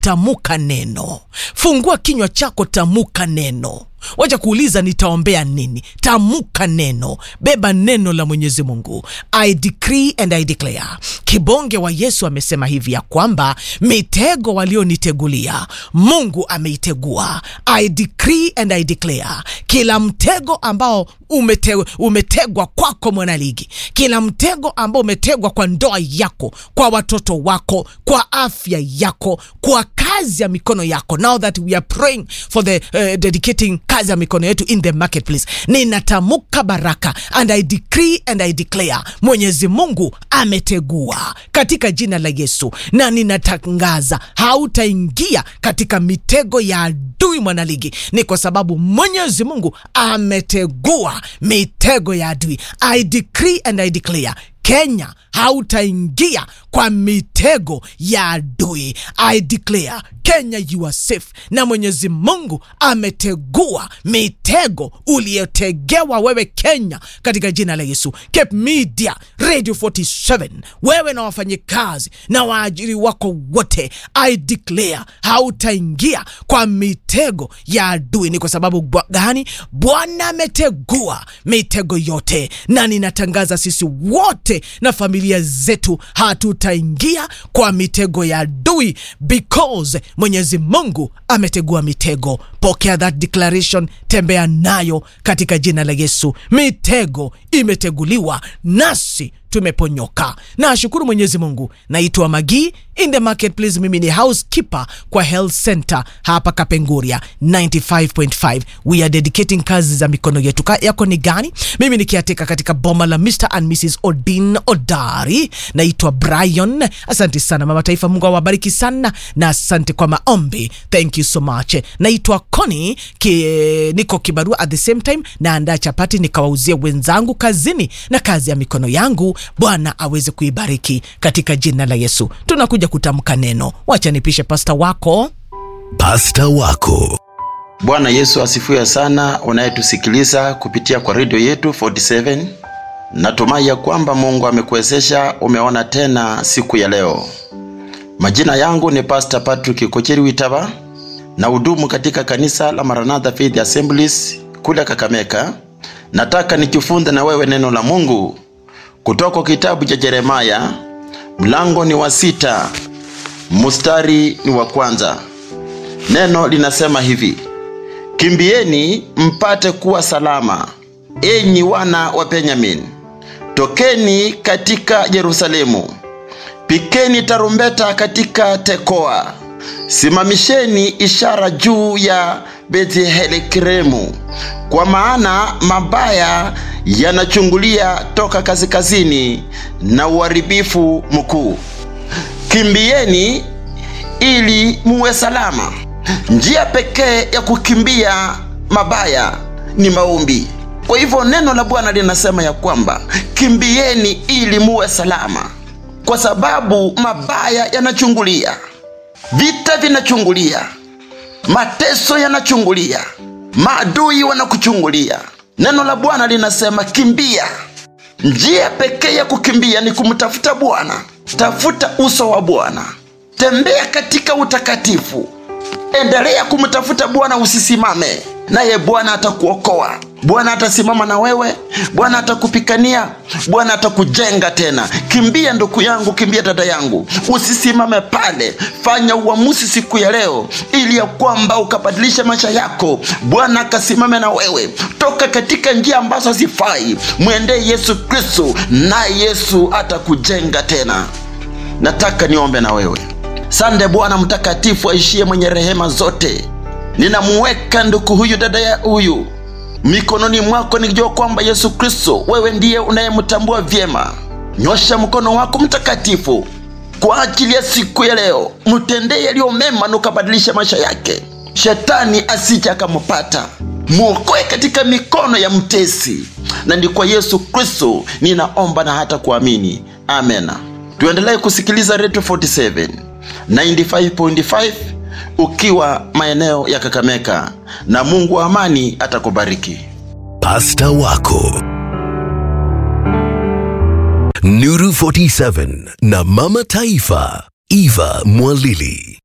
tamuka neno fungua kinywa chako tamuka neno wacha kuuliza nitaombea nini tamuka neno beba neno la mwenyezi mungu i decree and i declare kibonge wa yesu amesema hivi ya kwamba mitego walionitegulia mungu ameitegua i decree and i declare kila mtego ambao umete, umetegwa kwako mwanaligi kila mtego ambao umetegwa kwa ndoa yako kwa watoto wako kwa afya yako kwa kazi ya mikono yako now that we are praying for the uh, dedicating kazi ya mikono yetu in the marketplace ninatamka baraka and i decree and i declare mwenyezi mungu ametegua katika jina la yesu na ninatangaza hautaingia katika mitego ya adui mwanaligi ni kwa sababu mwenyezi mungu ametegua mitego ya adui i decree and i declare kenya hautaingia kwa mitego ya adui i declare kenya you are safe na mwenyezi mungu ametegua mitego uliyotegewa wewe kenya katika jina la yesu cape media radio 47 wewe na wafanyikazi na waajiri wako wote i declare hautaingia kwa mitego ya adui ni kwa sababu bwa- gani bwana ametegua mitego yote na ninatangaza sisi wote na familia zetu hatutaingia kwa mitego ya adui because mwenyezi mungu ametegua mitego pokea that declaration tembea nayo katika jina la yesu mitego imeteguliwa nasi tumeponyoka nashukuru mwenyezi mungu naitwa magii in the marketplace mimi ni housekeeper kwa health center hapa kapenguria 95.5 we are dedicating kazi za mikono yetu Ka yako ni gani mimi nikiatika katika boma la mr and mrs odin odari naitwa brian asante sana mama taifa mungu awabariki sana na asante kwa maombi thank you so much naitwa coni ki, niko kibarua at the same time naandaa chapati nikawauzia wenzangu kazini na kazi ya mikono yangu bwana aweze kuibariki katika jina la yesu tunakuja kutamka neno wacha nipishe pasta wako pasta wako bwana yesu asifiwe sana unayetusikiliza kupitia kwa redio yetu 47 natumai ya kwamba mungu amekuwezesha umeona tena siku ya leo majina yangu ni pastor patrick kocheri witava na hudumu katika kanisa la maranatha faith assemblies kule kakameka nataka nikifunze na wewe neno la mungu kutoka kitabu cha yeremaya mlango ni wa sita mstari ni wa kwanza neno linasema hivi kimbieni mpate kuwa salama enyi wana wa benyamin tokeni katika yerusalemu pikeni tarumbeta katika tekoa simamisheni ishara juu ya bethlehemu kwa maana mabaya yanachungulia toka kaskazini na uharibifu mkuu kimbieni ili muwe salama njia pekee ya kukimbia mabaya ni maombi kwa hivyo neno la bwana linasema ya kwamba kimbieni ili muwe salama kwa sababu mabaya yanachungulia vita vinachungulia mateso yanachungulia maadui wanakuchungulia neno la bwana linasema kimbia njia pekee ya kukimbia ni kumtafuta bwana tafuta uso wa bwana tembea katika utakatifu endelea kumtafuta bwana usisimame naye bwana atakuokoa bwana atasimama na wewe bwana atakupikania bwana atakujenga tena kimbia ndugu yangu kimbia dada yangu usisimame pale fanya uamuzi siku ya leo ili ya kwamba ukabadilisha maisha yako bwana akasimame na wewe toka katika njia ambazo hazifai mwendee yesu kristo naye yesu atakujenga tena nataka niombe na wewe sande bwana mtakatifu aishie mwenye rehema zote ninamuweka ndugu huyu dada ya huyu mikononi mwako nikijua kwamba yesu kristo wewe ndiye unayemtambua vyema nyosha mkono wako mtakatifu kwa ajili ya siku ya leo mtendee yaliyo mema na ukabadilisha maisha yake shetani asije akampata mwokoe katika mikono ya mtesi na ni kwa yesu kristo ninaomba na hata kuamini amena tuendelee kusikiliza redio 47 95.5 ukiwa maeneo ya kakameka na mungu wa amani atakubariki pasta wako nuru 47 na mama taifa eva mwalili